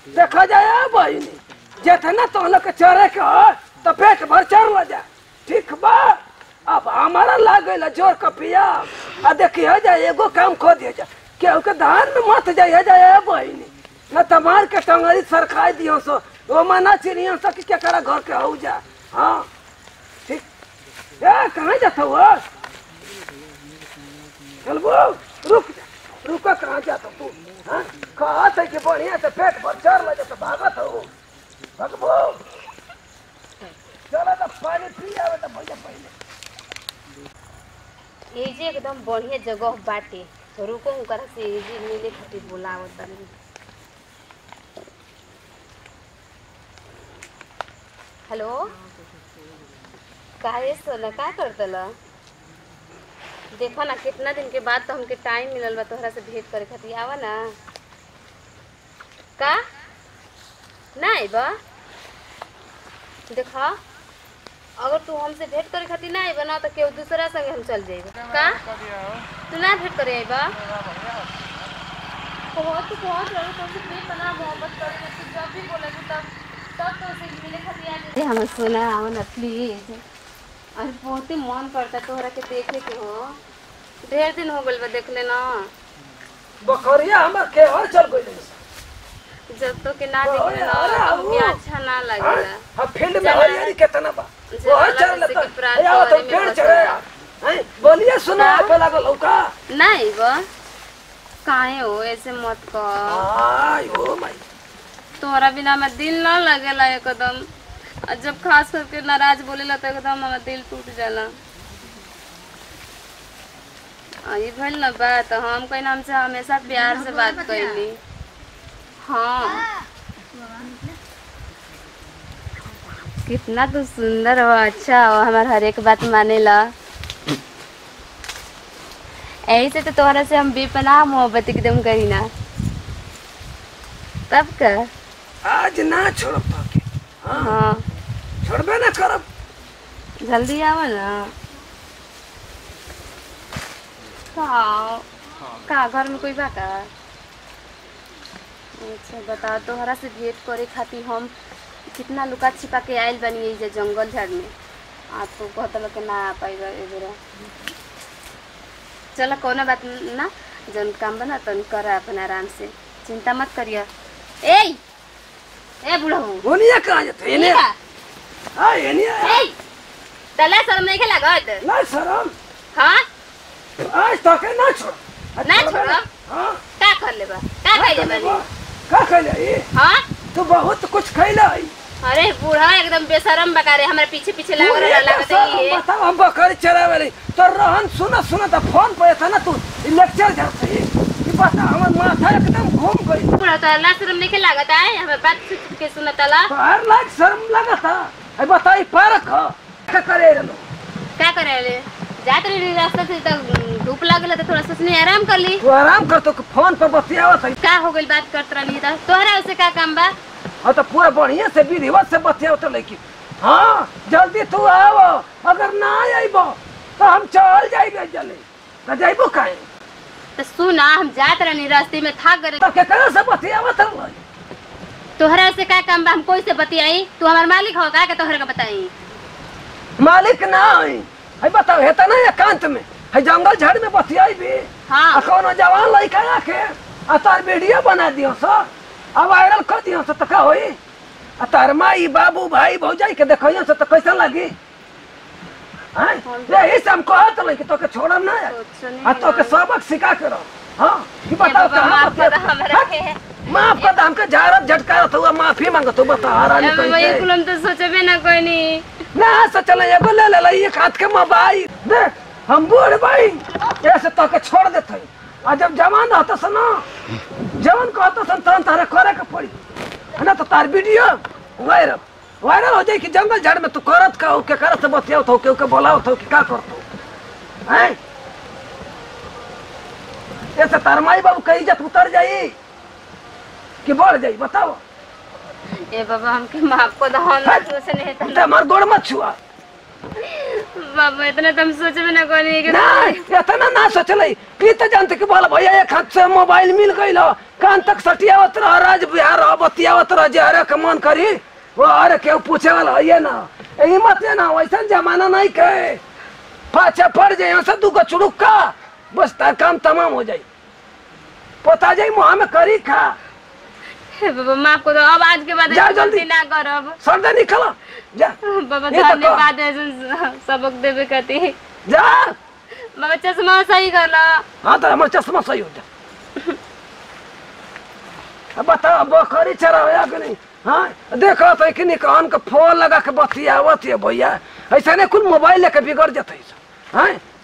देखा जाए बहिनी जितना तो लोग के चरे के हो तो पेट भर चढ़ ल जा ठीक बा अब हमारा लाग गइल जोर का पिया आ देखिए जा एगो काम खो दिया जा केहू के धान में मत जाइए जाए बहिनी न तमार के टंगरी सरखाई दियो सो वो मना चिड़िया सो कि के करा घर के हो जा हाँ ठीक ए कहाँ जाता हुआ चलबो रुक जा रुक कहाँ जाता तू हाँ कहत है कि बढ़िया से पेट भर चढ़ लगे तो भागत हो भगबो चलो तो पानी पी आवे तो भैया पहले ये जे एकदम बढ़िया जगह बाटे तो रुको उनकरा से ये जे मिले खातिर बुलावत बानी हेलो काहे सोना का करतला देखो ना कितना दिन के बाद तो हमके टाइम मिलल बा तोहरा से भेंट करे खातिर आवा ना का नहीं बा देखा अगर तू हमसे भेंट करे खातिर ना आइबा ना तो केहू दूसरा संगे हम चल जाइबा का तू ना भेंट करे आइबा बहुत बहुत रहो तुमसे प्रेम बना मोहब्बत करे तू जब भी बोलेगी तब तब तो उसे मिले खातिर आ जाए हम सुना आओ ना प्लीज अरे बहुत ही मन करता तोहरा के देखे के हो ढेर दिन हो गइल बा देखले ना बकरिया हमार के और चल गइल जब तो के ना देखले ना अरे, तो हमके आओ। अच्छा ना लगेला हम फील्ड में चला। हरियाली कितना बा चला, वो चल जैसे लेता कि प्राण या तो तोहरे में पेड़ बसा चढ़े है। हैं बोलिए सुना का? पे लागल लौका नहीं बा काहे हो ऐसे मत कर आई ओ माई तोहरा बिना में दिल ना लगेला एकदम और जब खास करके नाराज बोलेला तो एकदम हमारा दिल टूट जाला आ, ये भइल ना बात हम कहीं हमसे हमेशा प्यार से बात कैली हाँ कितना तू सुंदर हो अच्छा हो हमार हर एक बात मानेला ऐसे तो तोहरा से हम बेपनाह मोहब्बत एकदम करी ना तब का आज ना छोड़ब के हाँ हाँ छोड़बे ना करब जल्दी आओ ना का का घर में कोई बा का अच्छा बताओ तोहरा से भेंट करे खातिर हम कितना लुका छिपा के आयल बनी ये जे जंगल झाड़ में आ तो कहतल के ना आ पाएगा ए बेरा चल कोनो बात ना जन काम बना तन कर अपन आराम से चिंता मत करिए ए ए बूढ़ा बोलिए कहाँ जाते इन्हें हाँ इन्हें ए तला शर्म नहीं के लागत ना शरम हाँ आज तक ना छोड़ आज ना छोड़बे छोड़ब? हाँ का कर लेबा का का कइले खैले बानी बा? का खैले ई? हाँ तू बहुत कुछ खैले ई। अरे बूढ़ा एकदम बेशरम बकारे हमारे पीछे पीछे तू लग रहा एक लागत सब है ये बताओ हम बकरी चरावे रही तो रहन सुना सुना तो फोन पे था ना तू ई लेक्चर जाते ही ई बता हमर माथा एकदम घूम गई बूढ़ा तो अल्लाह शर्म नहीं के लागत है हमें बात सुन के सुनत अला तो हर लाख शर्म लगा था आई बताई पारक ह का करे रलो क्या करे ले जात रही रास्ता से तो धूप लागल तो थोड़ा सोचने आराम कर ली तू आराम कर तो फोन पे बतियावत है का हो गई बात करत रही तो तोहरा उसे का काम बा हाँ तो पूरा बढ़िया से विधिवत से बतियावत लेकिन हाँ जल्दी तू आओ अगर ना आइबो तो हम चल जाइबे जल्दी तो जाइबो काहे तो सुना हम जात रही रास्ते में थक गए तो केकरा से बतियावत है तोहरा से का काम बा हम कोई से बतियाई तू हमार मालिक हो का के तोहरा के बताई मालिक ना है है बताओ हेता ना एकांत में है जंगल झाड़ में बतियाई भी हाँ आ कोनो जवान लड़का आके आ तार वीडियो बना दियो सो आ वायरल कर दियो सो तो का होई आ तार माई बाबू भाई भौजाई के देखियो सो तो कैसा लगी हैं यही से हम कहत रही कि तोके छोड़म ना आ तोके सबक सिखा के रहो हाँ ये बताओ बाबा, कहाँ माफ कर बतिया- हमरा के। हट, माफ कर दे, हमके झाड़त झटकारत हुआ माफी मांगत हुआ बता हरानी अब वही कैसे कुल हम तो सोचबे ना कोई नहीं ना सोचल एगो ले ले एक हाथ के मोबाइल देख हम बूढ़ भाई ऐसे तो के छोड़ देते आ जब जवान रहता सन ना जवान कहता सन तहन तारे करे के पड़ी है ना तो तार वीडियो वायरल वायरल हो जाए कि जंगल झाड़ में तू करत का हो के करत से बतियावत हो के के बोलावत हो कि का करत हो हैं ऐसे तार माई बाबू का इज्जत उतर जाई कि बढ़ जाई बताओ ए बाबा हमके माफ को दो हम हट। सोचने है ते हमार गोड़ मत छुआ बाबा इतना तुम सोचे भी ना कोनी कि नहीं इतना ना सोचले ई तो जानते कि बोला भैया एक हाथ से मोबाइल मिल गइल हो, कान तक सटियावत रह राज बिहार रह बतियावत रह जे हरे के मन करी वो अरे केहू पूछे वाला है ना यही मत है ना वैसा जमाना नहीं के पाछे पड़ जाए यहाँ से दूगो चुड़ुक्का बस तार काम तमाम हो जाई पोता जाई मुँह में करी खा हे बाबा माफ कर दो अब आज के बाद जा ऐसी जल्दी। गलती ना करब सर्दे निकल जा बाबा ये तो कह। धन्यवाद ऐसे सबक देवे खातिर जा बाबा चश्मा सही कर लो हाँ तो हमारे चश्मा सही हो जा अब बताओ बकरी चरावे कि नहीं हाँ देखो तो कि नहीं कान का फोन लगा के बतियावत है भैया ऐसा नहीं कुल मोबाइल लेके बिगड़ जते हाँ